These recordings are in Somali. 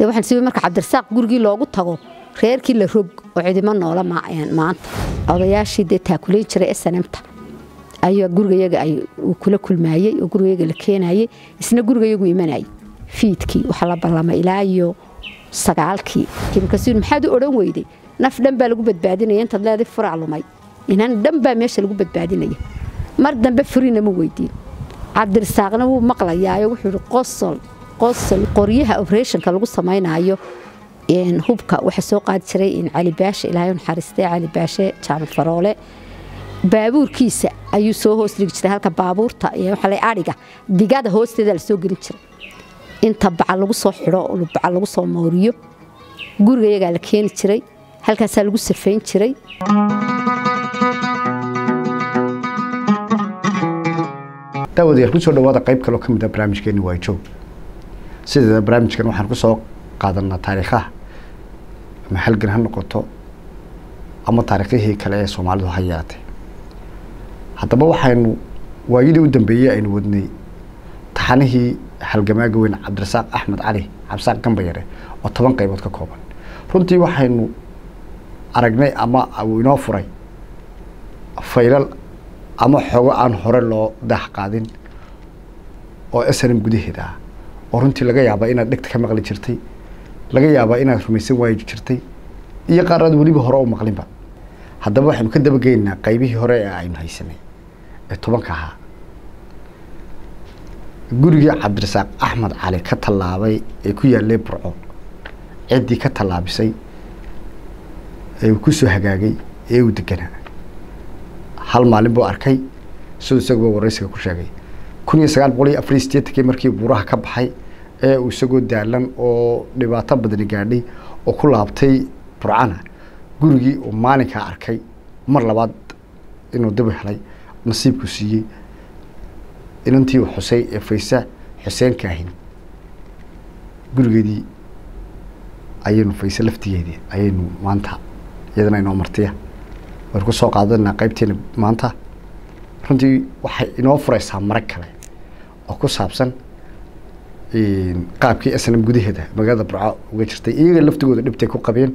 dee waxaan sibi marka cabdirasaaq gurigii loogu tago reerkii la rog oo cidimo noola maanta odayaashii dee taakulayn jiray snmta ayaa gurigayaga uu kula kulmaayey oo gurigayaga la keenayey isna gurigayagu imanayay fiidkii waxaa la ballamay ilaa iyo sagaalkii markaas maxaad u odhan weyday naf dhan baa lagu badbaadinaya intaad leeday furac lumay inan dhan baa meesha lagu badbaadinaya mar dambe furina ma weydiin cabdirasaaqna wuu maqlayaayo wuxuu yihi qosol qosol qoryaha oberationka lagu samaynayo hubka waxaa soo qaadi jiray cali baashe ilaahay naxariistay cali baashe jaamac faroole baabuurkiisa ayuu soo hoos dhigi jiray halka baabuurta waxaa adhiga digada hoosteeda la soo gelin jiray inta baca lagu soo xidho baca lagu soo mooriyo gurigayagaa la keeni jiray halkaasaa lagu safayn jiray daawadayaal kusoo dhawaada qayb kaloo ka mid a barnaamijkeeni waa joog sideeda barnaamijkan waxaan ku soo qaadanaa taariikhaha ama halgan ha noqoto ama taariikhihii kale ee soomaalidu ha yeelatay haddaba waxaynu waayadii u dambeeyey aynu wadnay taxanihii halgamaaga weyn cabdirasaaq axmed cali cabdisaaq gambayare oo toban qaybood ka kooban runtii waxaynu aragnay ama uu inoo furay faylal ama xogo aan hore loo daah qaadin oo snm gudaheeda ah oo runtii laga yaabaa inaad dhegta ka maqli jirtay laga yaabaa inaad rumaysan waayi jirtay iyo qaaraad weliba hore u maqlinba haddaba waxaynu ka dabageynaa qaybihii hore ee aynu haysanay ee tobanka ahaa gurigii cabdirasaaq axmed cali ka tallaabay ee ku yaalay burco ciddii ka tallaabisay ee uu ku soo hagaagay ee uu deganaa hal maalin buu arkay siduu isaguba waraysiga ku sheegay kun iyo sagaal boqol iyo afar iyo sideetankii markii buuraha ka baxay ee uu isagoo daalan oo dhibaato badani gaadhay oo ku laabtay burcana gurigii uu maalinkaa arkay mar labaad inuu daba helay nasiibku siiyey inantii uu xusay ee faysa xuseen kaahin gurigeedii ayaynu fayse laftigeedii ayaynu maanta iyadana inoo martiya waynu ku soo qaadanaa qaybteena maanta runtii waxay inoo fureysaa marag kale oo ku saabsan qaabkii snm gudaheeda magaalada burco uga jirtay iyaga laftigooda dhibtay ku qabeen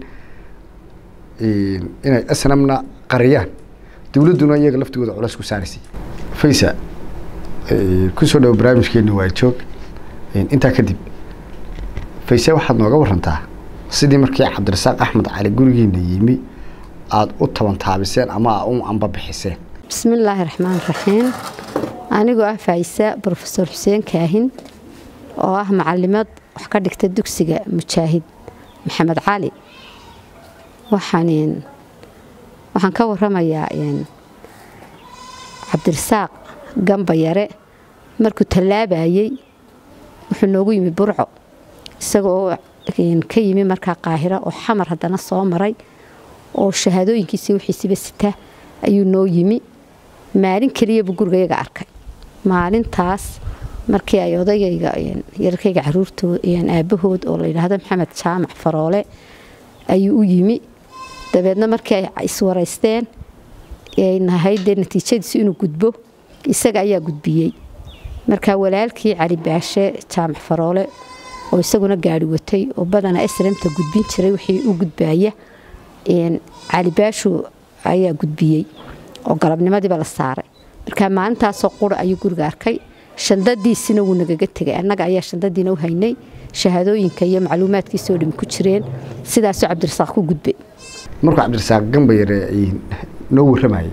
inay snmna qariyaan dowladduna iyaga laftigooda culeys ku saaraysay faysa kusoo dhawo barnaamijkeeni waa joog intaa kadib fayse waxaad nooga warantaa sidii markii cabdirasaaq axmed cali gurigiina yimi aada u tabantaabiseen ama aa u ambabixiseen bismillaahi raxmaan raxiim anigoo ah faaysa brofesor xuseen kaahin oo ah macalimad wax ka dhigta dugsiga mujaahid maxamed cali waxaan waxaan ka waramayaa cabdirasaaq gambayare markuu tallaabayey wuxuu noogu yimi burco isaga oo ka yimi markaa qaahira oo xamar haddana soo maray oo shahaadooyinkiisii wixiisiba sita ayuu noo yimi maalin keliyabuu gurigayaga arkay maalintaas markii ay odagayga yararkayga caruurtood aabahood oo la yidhaahdo maxamed jaamac faroole ayuu u yimi dabeedna markii ay iswaraysteen ay nahayd dee natiijadiisu inuu gudbo isaga ayaa gudbiyey markaa walaalkii cali baashe jaamac faroole oo isaguna gaari watay oo badana srmta gudbin jiray wixii u gudbaaya cali baashu ayaa gudbiyey oo galabnimadiiba la saaray markaa maalintaasoo qura ayuu guriga arkay shandadiisina wuu nagaga tegay annaga ayaa shandadiina u haynay shahaadooyinka iyo macluumaadkiisoo dhimi ku jireen sidaasuu cabdirasaaq ku gudbay markuu cabdirasaaq gambayare noo warramayay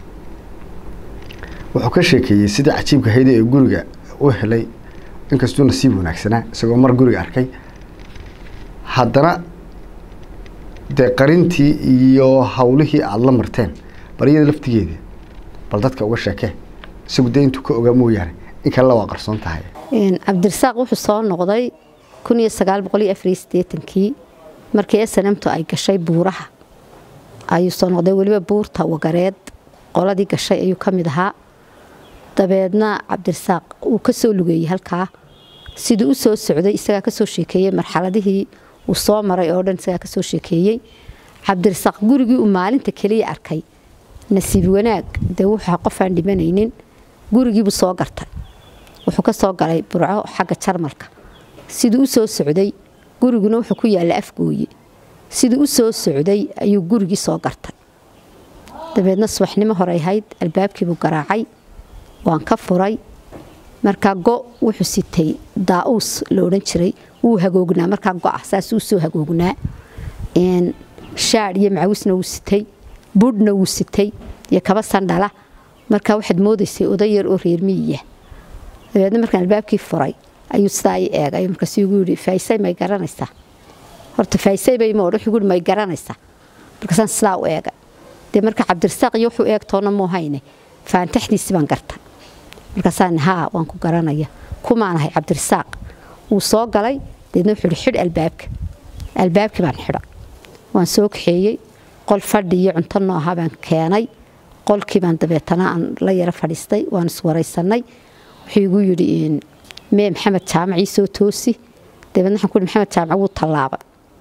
wuxuu ka sheekeeyey sidii cajiibka hayda ee guriga u helay inkastuu nasiib wanaagsanaa isagoo mar guriga arkay haddana dee qarintii iyo hawlihii aada la marteen baryada laftigeeda bal dadka uga sheekee isagu dee intuu ka ogaa mooyaane in kalena waa qarsoon tahay cabdirasaaq wuxuu soo noqday kun iyo sagaal boqol iyo afariyo siddeetankii markii snmtu ay gashay buuraha ayuu soo noqday weliba buurta wagareed qoladii gashay ayuu ka mid ahaa dabeedna cabdirasaaq uu ka soo lugeeyey halkaa siduu u soo socday isagaa kasoo sheekeeyey marxaladihii uu soo maray oo dhan isagaa kasoo sheekeeyey cabdirasaaq gurigii uu maalinta keliya arkay nasiib wanaag dee wuxuu qofaan dhimanaynin gurigiibuu soo gartay wuxuu ka soo galay burco xagga jarmalka siduu u soo socday guriguna wuxuu ku yaalla afgooye sidii u soo socday ayuu gurigii soo gartay dabeedna subaxnimo horey ahayd albaabkiibuu garaacay waan ka furay markaa go wuxuu sitay daa-uus la odhan jiray wuu hagoognaa markaa go-a saasuu soo hagoognaa shaadh iyo macawisna wuu sitay budhna wuu sitay iyo kaba sandhala markaa waxaad moodaysay oday yar oo reer miyiya dabeedna markaan albaabkii furay ayuu sidaa i eegay markaasuu igu yidhi faaisay may garanaysaa horta faaisay bay moodh wuxuu yidhi may garanaysaa markaasaan sidaa u eegay dee marka cabdirasaaq iyo wuxuu eegtoona muu hayne faantaxdiisi baan garta markaasaan haa waan ku garanaya kumaan ahay cabdirasaaq wuu soo galay deedna wuxuu yidhi xidh albaabka albaabkii baan xidha waan soo kaxeeyey qol fadhi iyo cunto nooha baan keenay qolkii baan dabeetana aan la yaro fadhiistay waan iswaraysanay wuxuu igu yidhi mee maxamed jaamac ii soo toosi dabeedna waxaan ku yidhi maxamed jaamac wuu tallaabay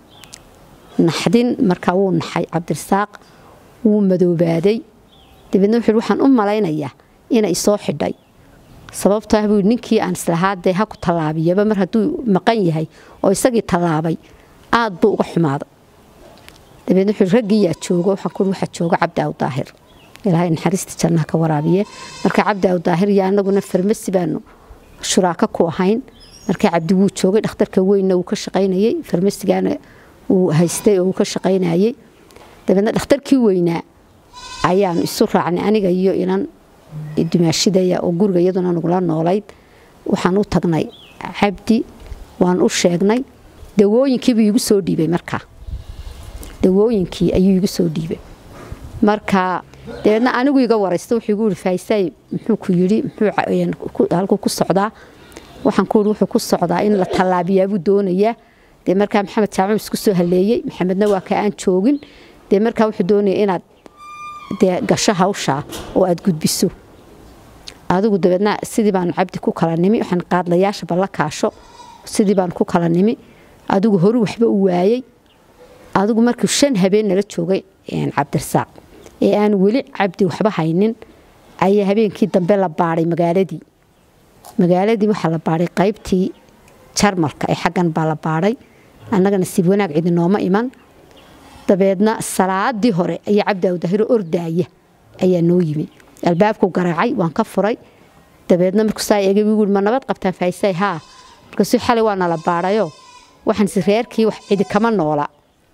naxdin markaa wuu naxay cabdirasaaq wuu madoobaaday dabeedna wuxuu yidhi waxaan u malaynayaa inay isoo xidhay sababto ah buu ninkii aan islahaa dee ha ku tallaabiyaba mar hadduu maqan yahay oo isagii tallaabay aad buu uga xumaaday dabeedna wuxuu raggii yaa joogo waxaan ku waxaa jooga cabdi aw daahir ilaahay naxariista jannaha ka waraabiye marka cabdi aw daahir iyo anaguna farmasi baanu shuraako ku ahayn marka cabdi wuu joogay dhakhtarka weynna wuu ka shaqaynayey farmasigana wuu haystay oo wuu ka shaqaynayey dabeedna dhakhtarkii weynaa ayaanu isu raacnay aniga iyo inan dumaashidaya oo guriga iyaduna nagula noolayd waxaan u tagnay cabdi waan u sheegnay dawooyinkiibuu iigu soo dhiibay markaa dawooyinkii ayuu igu soo dhiibay marka dabeedna anigu iga waraysta wuxuu igu yidhi faaisay muxuu ku yidhi muxuu halkuu ku socdaa waxaan ku yidhi wuxuu ku socdaa in la tallaabiyaabuu doonayaa dee markaa maxamed jaamac isku soo haleeyey maxamedna waa ka aan joogin dee markaa wuxuu doonaya inaad dee gasho hawshaa oo aada gudbiso adigu dabeedna sidii baanu cabdi ku kala nimi waxaan qaadlayaasha balla kaasho sidii baanu ku kala nimi adigu horu waxba u waayey adigu markii shan habeen nala joogay cabdirasaaq ee aan weli cabdi waxba haynin ayaa habeenkii dambe la baadhay magaaladii magaaladii waxaa la baadhay qaybtii jarmalka ee xaggan baa la baadhay annaga nasiib wanaag cidi nooma iman dabeedna salaadii hore ayaa cabdi awdahiro ordaaya ayaa noo yimi albaabku garaacay waan ka furay dabeedna markuu saa eegay wuu ma nabad qabtaan faaisay haa markaasuu xalay waa nala baadhayo waxaansi reerkii wax cidi kama noola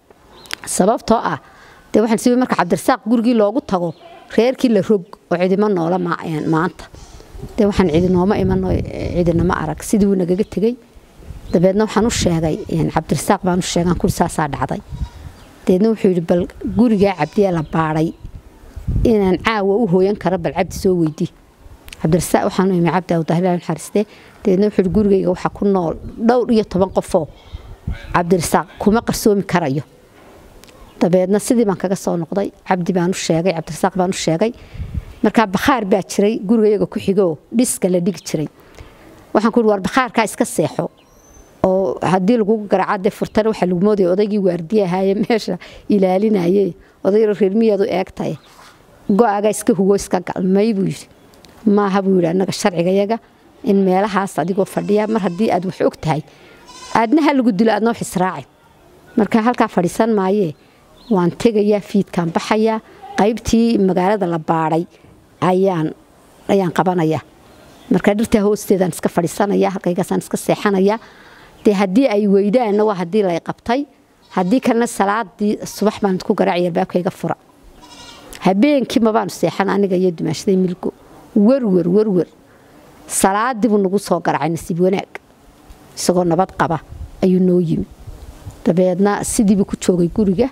sababtoo ah dee waxaan si marka cabdirasaaq gurigii loogu tago reerkii la rog oo cidima noola maanta dee waxaan cidi nooma iman cidinama arag sidii wuu nagaga tegey dabeedna waxaan u sheegay cabdirasaaq baan u sheegaan kuri saasaa dhacday dabeedna wuxuu yidhi bal gurigaa cabdiyaa la baadhay inaan caawa u hooyan karo bal cabdi soo weydii cabdirasaaq waxaan u imi cabdi awdahila naxariiste dabeedna wuxuu yidhi gurigayga waxaa ku nool dhowr iyo toban qofoo cabdirasaaq kuma qarsoomi karayo dabeedna sidii baan kaga soo noqday cabdi baan u sheegay cabdirasaaq baan u sheegay markaa bakhaar baa jiray gurigayaga ku xigoo dhiska la dhigi jiray waxaan ku yidhi war bakhaarkaa iska seexo oo haddii lagugu garaaca dee furtana waxaa lagu moodaya odaygii waardiye ahaaye meesha ilaalinaye odayroo reermiyaadu eegtaye go-agaa iska hugo iska galmay buu yidhi maaha buu yidhi annaga sharcigayaga in meelahaas adigoo fadhiya mar haddii aad wax og tahay aadna ha lagu dilo aadna wax israacin marka halkaa fadhiisan maayee waan tegayaa fiidkaan baxayaa qaybtii magaalada la baadhay ayaan ayaan qabanayaa marka dhirtaa hoosteedaan iska fadhiisanaya halkaygaasaan iska seexanaya dee haddii ay weydaanna waa haddii lay qabtay haddii kalena salaadii subax baan ku garaacaya albaabkayga fura habeenkii mabaanu seexan aniga iyo dumaashaday milgo werwer werwer salaadiibuu nagu soo garacay nasiib wanaag isagoo nabad qaba ayuu noo yimi dabeedna sidiibuu ku joogay guriga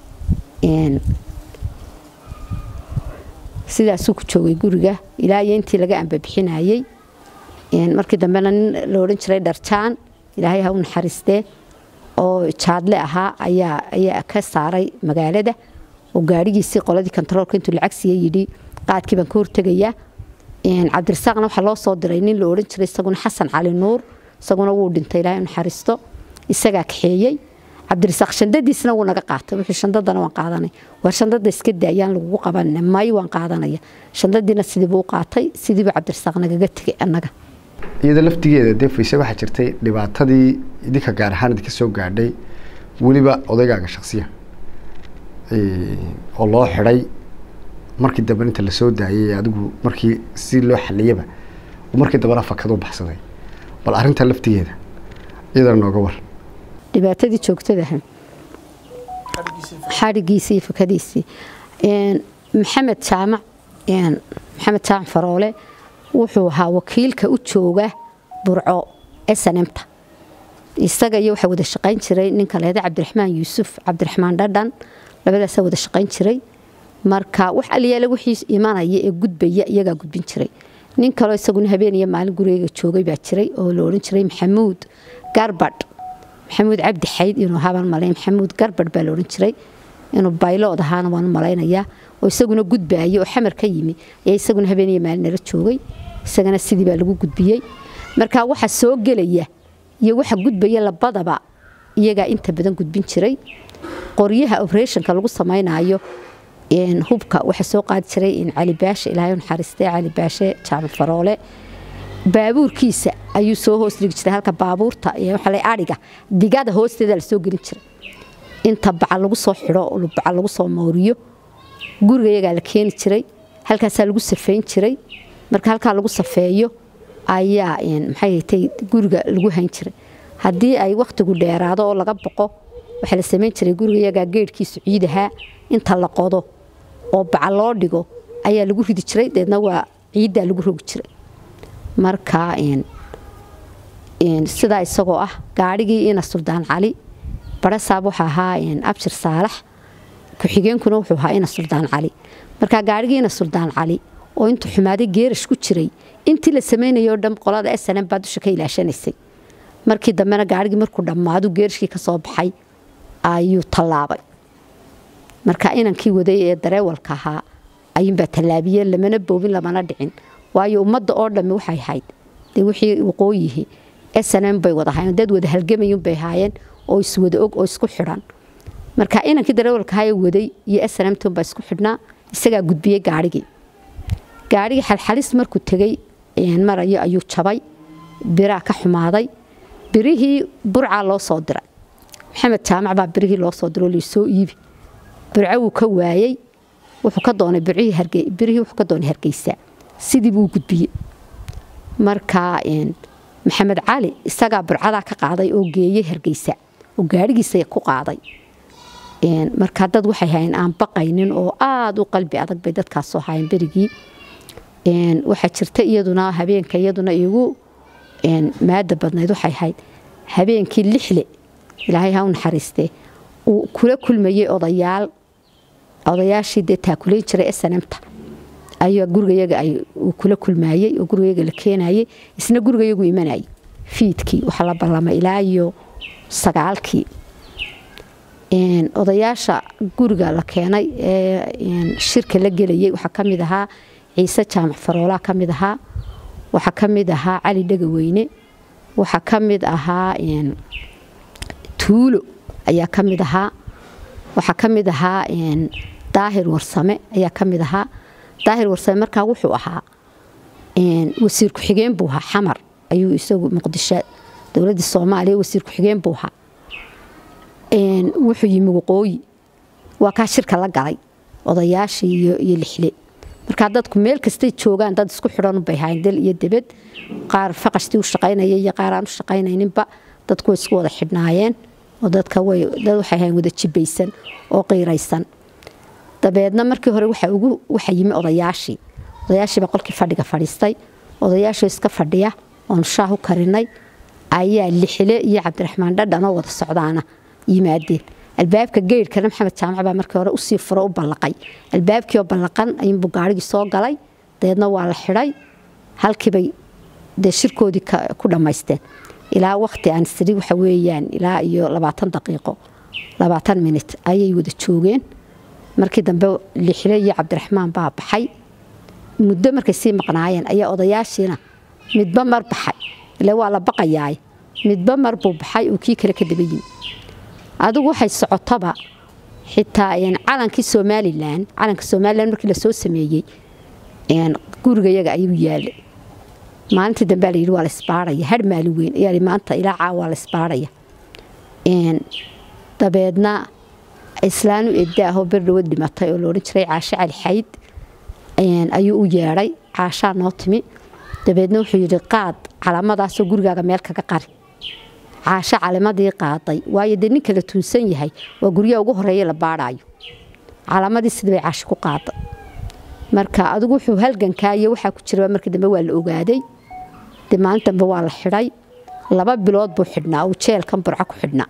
sidaasuu ku joogay guriga ilaa iyo intii laga ambabixinayey markii dambena nin la odhan jiray dharjaan ilaahay ha u naxariistee oo jaadle ahaa ayaa ayaa ka saaray magaalada oo gaadhigiisii qoladii kontaroolka intuu lacag siiye yidhi qaadkii baan ka hortegayaa cabdirasaaqna waxaa loo soo diray nin la odhan jiray isaguna xasan cali nuur isaguna wuu dhintay ilaahay u naxariisto isagaa kaxeeyey cabdirasaaq shandadiisna wuu naga qaatay wuxuu shandadana waan qaadanay war shandada iska daayaan lagugu qabanina may waan qaadanaya shandadiina sidiibuu u qaatay sidiibuu cabdirasaaq nagaga tegay annaga iyada laftigeeda dee fayse waxaa jirtay dhibaatadii idinka gaar ahaan idinka soo gaadhay weliba odaygaaga shaksiya oo loo xidhay markii dambe inta lasoo daayay adigu markii si loo xaliyaba markii dambena fakad u baxsaday bal arrintaa laftigeeda iyadana nooga war dhibaatadii joogtadaha xadhigiisii iyo fakadiisii maxamed jaamac maxamed jaamac faroole wuxuu ahaa wakiilka u jooga burco snmta isaga iyo waxaa wada shaqayn jiray ninka leeda cabdiraxmaan yuusuf cabdiraxmaan dhadhan labadaasaa wada shaqayn jiray marka wax aliyaale wixii imanaya ee gudbaya iyagaa gudbin jiray nin kaloo isaguna habeen iyo maalin gurigeyga joogay baa jiray oo la odhan jiray maxamuud garbadh maxamuud cabdi xayd inuu ahaabaan malay maxamuud garbadh baa la odhan jiray inuu baylood ahaana waan malaynayaa oo isaguna gudbaaya oo xamar ka yimi ayaa isaguna habeen iyo maalin nala joogay isagana sidii baa lagu gudbiyey marka waxa soo gelaya iyo waxa gudbaya labadaba iyagaa inta badan gudbin jiray qoryaha operationka lagu samaynayo hubka waxaa soo qaadi jiray cali baashe ilaahay naxariistay cali baashe jaamac faroole baabuurkiisa ayuu soo hoos dhigi jiray halka baabuurta waxaa adhiga digada hoosteeda lasoo gelin jiray inta baca lagu soo xidho baca lagu soo mooriyo guriga iyagaa la keeni jiray halkaasaa lagu safeyn jiray marka halkaa lagu safeeyo ayaa maxay tay guriga lagu hayn jiray haddii ay wakhtigu dheeraado oo laga boqo waxaa la samayn jiray guriga iyagaa geedhkiisu ciidahaa inta la qodo oo baca loo dhigo ayaa lagu ridi jiray deedna waa ciiddaa lagu rogi jiray marka sidaa isagoo ah gaadhigii ina suldaan cali barasaab wuxuu ahaa abshir saalax ku-xigeenkuna wuxuu ahaa ina suldaan cali marka gaadhigii ina suldaan cali oo intuu xumaaday geerash ku jiray intii la samaynayo dhan qolada snm baa dusha ka ilaashanaysay markii dambena gaadhigii markuu dhammaadu geerashkii ka soo baxay ayuu tallaabay marka inankii waday ee dareewalka ahaa ayuunbaa tallaabiyeen lamana boobin lamana dhicin waayo ummadda oo dhammi waxay ahayd dee wixii waqooyihi snm bay wada ahaayeen dad wada halgamayun bay ahaayeen oo iswada og oo isku xidhan marka inankii dareewalka ahaa ee waday iyo snmtun baa isku xidhnaa isagaa gudbiyey gaadhigii gaadhigii xalxalis markuu tegey marayo ayuu jabay biraa ka xumaaday birihii burcaa loo soo diray maxamed jaamac baa birihii loo soo diro lasoo iibi burco wuu ka waayey wuxuu ka doonay birihii wuxuu ka doonay hargeysa sidii buu gudbiyey marka maxamed cali isagaa burcadaa ka qaaday oo geeyey hargeysa oo gaadhigiisa ku qaaday marka dad waxay hayn aan baqaynin oo aada u qalbi adag bay dadkaasoo haayeen berigii waxaa jirta iyaduna habeenka iyaduna igu maada badnayd waxay ahayd habeenkii lixle ilaahay ha u naxariistee uu kula kulmayey odayaal odayaashii dee taakulayn jiray snmta ayaa gurigayaga uu kula kulmayey oo gurigayaga la keenayey isna gurigayagu imanayay fiidkii waxaa la ballamay ilaa iyo sagaalkii odayaasha guriga la keenay ee shirka la gelayay waxaa ka mid ahaa ciise jaamac faroolaa ka mid ahaa waxaa ka mid ahaa cali dhegaweyne waxaa ka mid ahaa tuulo ayaa ka mid ahaa waxaa ka mid ahaa daahir warsame ayaa ka mid ahaa daahir warsame markaa wuxuu ahaa wasiir ku-xigeen buu ahaa xamar ayuu isagu muqdisho dowladda soomaaliya wasiir ku-xigeen buu ahaa wuxuu yimi waqooyi waa kaa shirka la galay odayaashii iyo lixle markaa dadku meel kastay joogaan dad isku xidhanubay hayn dal iyo debed qaar faqashtii u shaqaynaya iyo qaar aan u shaqaynayninba dadku way isku wada xidhnaayeen oo dadka dad waxay hayn wada jibaysan oo qiiraysan dabeedna markii hore waxa ugu waxa yimi odayaashii odayaashiiba qolkii fadhiga fadhiistay odayaashoo iska fadhiya oonu shaah u karinay ayaa lixile iyo cabdiraxmaan dhadhan oo wada socdaana yimaadeen albaabka geyrhkana maxamed jaamac baa markii hore usii furo u ballaqay albaabkii oo ballaqan ayuunbuu gaarhigii soo galay dabeedna waa la xidhay halkiibay dee shirkoodii ku dhammaysteen ilaa waqti aan siri waxa weeyaan ilaa iyo labaatan daqiiqo labaatan minit ayay wada joogeen markii dambe lixile iyo cabdiraxmaan baa baxay muddo markay sii maqnaayeen ayaa odayaashiina midba mar baxay ile waa la baqayaay midba mar buu baxay oo kii kale ka daba yimi adigu waxay socotaba xitaa calankii somalilan calanka somalilan markii lasoo sameeyey gurigayaga ayuu yaalay maalintii dambe la yidhi waa la isbaaraya har maalin weyn ayaa maanta ilaa caawa waa la isbaaraya dabeedna islaanu edaahoo berdhawad dhimatay oo laodhan jiray caasho cali xayd ayuu u yeedhay caashaa noo timi dabeedna wuxuu yidhi qaad calaamadaasoo gurigaaga meel kaga qari caasho calamadii qaaday waayo dee ninka la tuunsan yahay waa guryaha ugu horeeya la baadhaayo calaamadii sidii bay caasho ku qaaday marka adigu wuxuu halgankaa iyo waxaa ku jira markii dambe waa la ogaaday dee maalin dambe waa la xidhay laba bilood buu xidhnaa uu jeelkan burco ku xidhnaa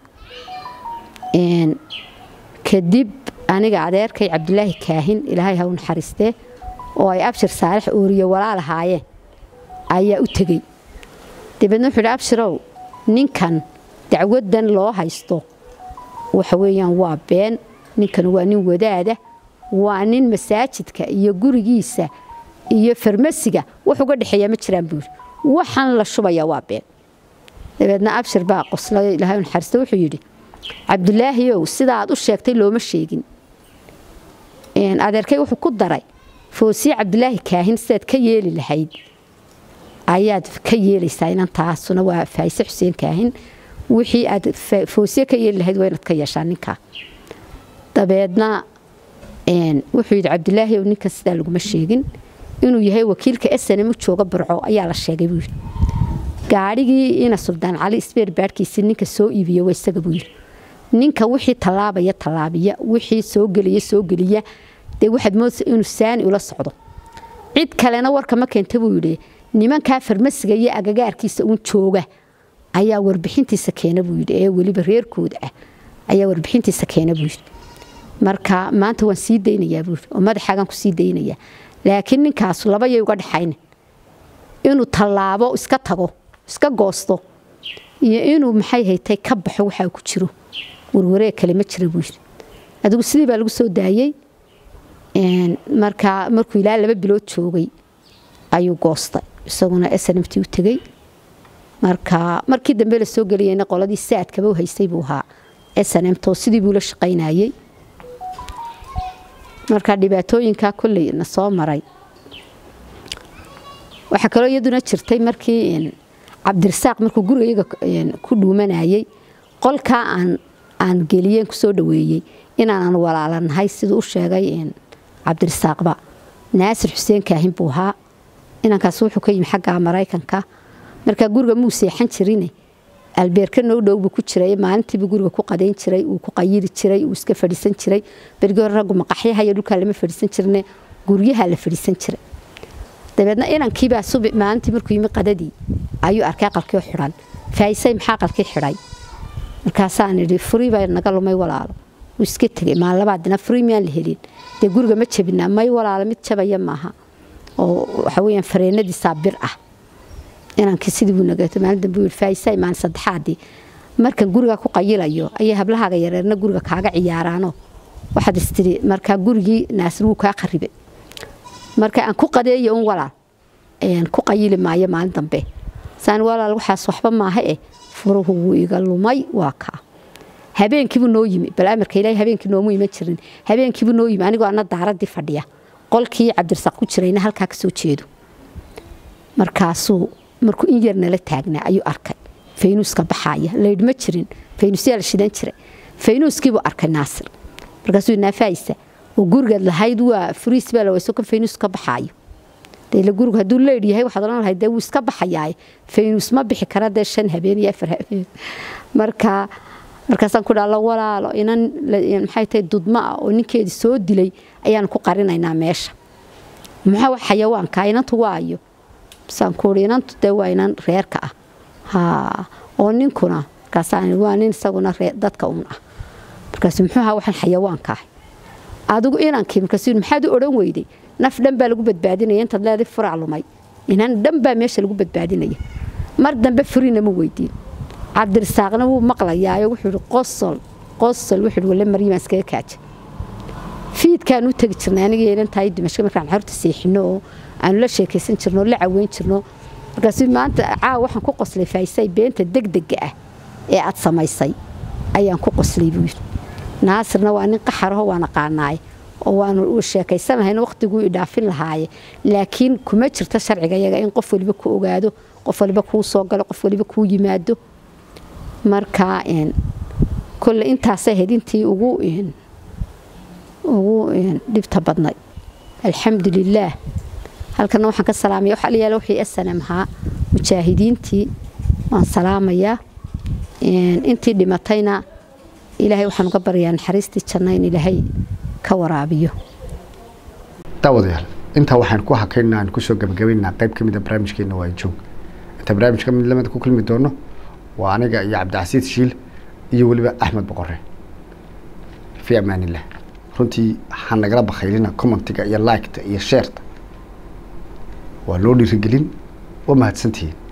kadib aniga adeerkay cabdulaahi kaahin ilaahay ha u naxariistee oo ay abshir saalex ooriye walaal ahaayeen ayaa u tegey dabeedna wuxuu yidhi abshirow ninkan dacwadan loo haysto waxa weeyaan waa been ninkan waa nin wadaada waa nin masaajidka iyo gurigiisa iyo farmasiga wax uga dhexeeya ma jiraan buuri waxaan la shubayaa waa been dabeedna abshir baa qoslay ilaahay u naxariista wuxuu yidhi cabdulaahiyow sida aad u sheegtay looma sheegin adeerkay wuxuu ku daray foosiye cabdulaahi kaahin sidaad ka yeeli lahayd ayaad ka yeelaysaa inantaasuna waa faayse xuseen kaahin wixii aad foosiye ka yeeli lahayd waa inaad ka yeeshaa ninkaa dabeedna wuxuu yidhi cabdulaahi ow ninka sidaa laguma sheegin inuu yahay wakiilka snm jooga burco ayaa la sheegay buu yidhi gaadhigii ina suldaan cali sbeer baadhkiisii ninka soo iibiya waa isaga buu yidhi ninka wixii tallaabaya tallaabiya wixii soo geliya soo geliya dee waxaad moodsa inuu saani ula socdo cid kalena warka ma keenta buu yidhi nimankaa farmasiga iyo agagaarkiisa uun jooga ayaa warbixintiisa keena buu yidhi ee weliba reerkooda ah ayaa warbixintiisa keena buu yidhi marka maanta waan sii daynayaa buu yidhi oo madaxaagaan ku sii daynayaa laakiin ninkaasu laba yay uga dhexaynin inuu tallaabo iska tago iska goosto iyo inuu maxay haytay ka baxo waxaa ku jiro warwaree kale ma jira buu yidhi adigu sidii baa lagu soo daayey markaa markuu ilaa laba bilood joogay ayuu goostay isaguna snmt u tegey marka markii dambe la soo geliyeyna qoladii saadkaba u haystay buu ahaa snmt oo sidii buu la shaqaynayey marka dhibaatooyinkaa kolley na soo maray waxaa kaloo iyaduna jirtay markii cabdirasaaq markuu gurigayaga ku dhuumanayey qolkaa aan aan geliyeen kusoo dhaweeyey inaanan walaalanahay siduu u sheegay cabdirasaaqba naasir xuseen kaahin buu ahaa inankaas wuxuu ka yimi xagga maraykanka markaa guriga muu seexan jirine albeerka noo dhow buu ku jiray maalintiibuu guriga ku qadayn jiray uu ku qayiri jiray uu iska fadhiisan jiray bergii hore raggu maqaxyaha iyo dhulkaa lama fadhiisan jirne guryaha la fadhiisan jiray dabeedna inankiibaa subi maalintii markuu yimi qadadii ayuu arkay aqalkii xidhan faaisay maxaa aqalkii xidhay markaasaan idhi furii baa naga lumay walaalo wuu iska tegay maalabaadina furii miyaan la helin dee guriga ma jabinaa may walaalo mid jabaya maaha oo waxa weyaan fareenadiisaa bir ah inankii sidii buu nagato maalin dambe yidhi faaisay maalin saddexaadii markan guriga ku qayilayo ayay hablahaaga yareerna guriga kaaga ciyaaraano waxaad istiri markaa gurigii naasir wuu kaa qaribay marka aan ku qadeeyo un walaal ku qayili maayo maalin dambe saan walaal waxaas waxba maaha eh furuhu wuu iga lumay waa kaa habeenkiibuu noo yimi bal amarka ilaahay habeenkii noomu iman jirin habeenkiibuu noo yimi anigoo ana daaradii fadhiya qolkii cabdirasaaq ku jirayna halkaa kasoo jeedo markaasuu markuu in yar nala taagnaa ayuu arkay faynuuska baxaaya laydh ma jirin faynuusyaa la shidan jiray faynuuskiibuu arkay naasir markaasuu naafaaysa oo gurigaad lahayd waa furiis baa lawayso kan faynuus ka baxaayo dee gurigu hadduu leydh yahay waxaad odhan lahayd dee wuu iska baxayaa faynuus ma bixi kara dee shan habeen iyo afar habeen marka markaasaan ku dhaala walaalo inan maxay tahay dudmo ah oo ninkeedii soo dilay ayaan ku qarinaynaa meesha maxaa wax xayawaanka inantu waayo basaan kuuhi inantu dee waa inan reerka ah ha oo ninkuna markaasaan waa nin isaguna dadka un ah markaas muxuu ahaa waxaan xayawaanka ahay adigu inankii markaas maxaad u odhan weyday naf dhan baa lagu badbaadinaya intaad leeday furac lumay inan dhan baa meesha lagu badbaadinaya mar dambe furina ma weydiin cabdirasaaqna wuu maqlayaayo wuxuu ihi qosol qosol wuxuu ihi wale maryamaan iskaga kaaja fiidkaan u tegi jirnay aniga inantahay dimashka markaan xorta seexino oo aanu la sheekaysan jirno oo la caweyn jirno markaasuu maanta caawa waxaan ku qoslay faaisay beenta degdega ah ee aad samaysay ayaan ku qoslay buu yidhi naasirna waa nin qaxaraho waa naqaanaay oo waanu sheekaysanahayn waqtiguu idhaafin lahaaye laakiin kuma jirto sharciga yaga in qof waliba ku ogaado qof waliba kuu soo galo qof waliba kuu yimaado marka kolle intaasay ahayd intii ugu ugu dhibta badnay alxamdulilaah halkana waxaan ka salaamaya waxa la yaala wixii snm ahaa mujaahidiintii waan salaamayaa intii dhimatayna ilaahay waxaan uga baryaa naxariistii janna in ilaahay ka waraabiyo daawadayaal intaa waxaan ku hakaynaa aan kusoo gabagabaynaa qayb ka mid a barnaamijkeena waa joog inta barnaamijka mid lamid ku kulmi doono waa aniga iyo cabdicasiis shiil iyo weliba axmed boqore fii amaanillah runtii ha nagala bakhaylina commentiga iyo liketa iyo sheerta waa loo dhiirigelin waa mahadsantihiin